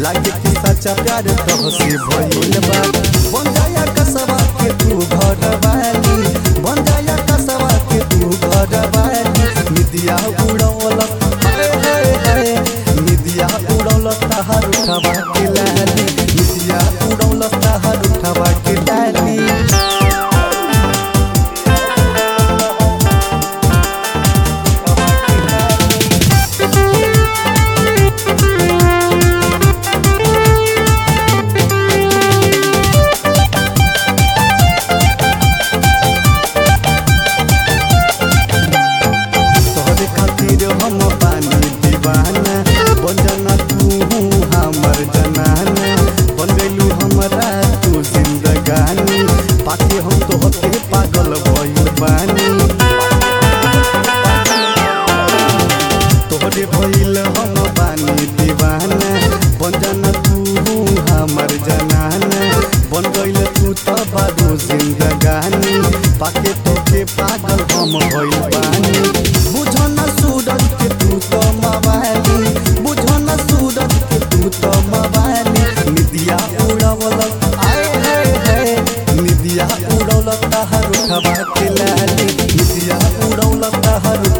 लागे कि सच्चा प्यार तोहसे भइल बा बन जाया कसवा के तू घर वाली बन जाया कसवा के तू घर वाली निदिया उड़ौल हाय हाय हाय निदिया उड़ौल तहार उठवा के लाली निदिया उड़ौल तहार उठवा के लाली तोहरे खातिर हम पानी दीवाना बन जाना तू हमर जनाना बन गइलू हमरा तू जिंदगानी पाके हम तोहके पागल भइल बानी तोहरे भइल हम बानी दीवाना बन जाना तू हमर जनाना बन गइल तू त बारू जिंदगानी पाके तोके पागल हम भइल बानी बुझन सूरज के तू तो मवाली बुझन सूरज के तू तो मवाली निदिया उड़वल आए हाय हाय निदिया उड़वल तहर उठवा के लाली निदिया उड़वल तहर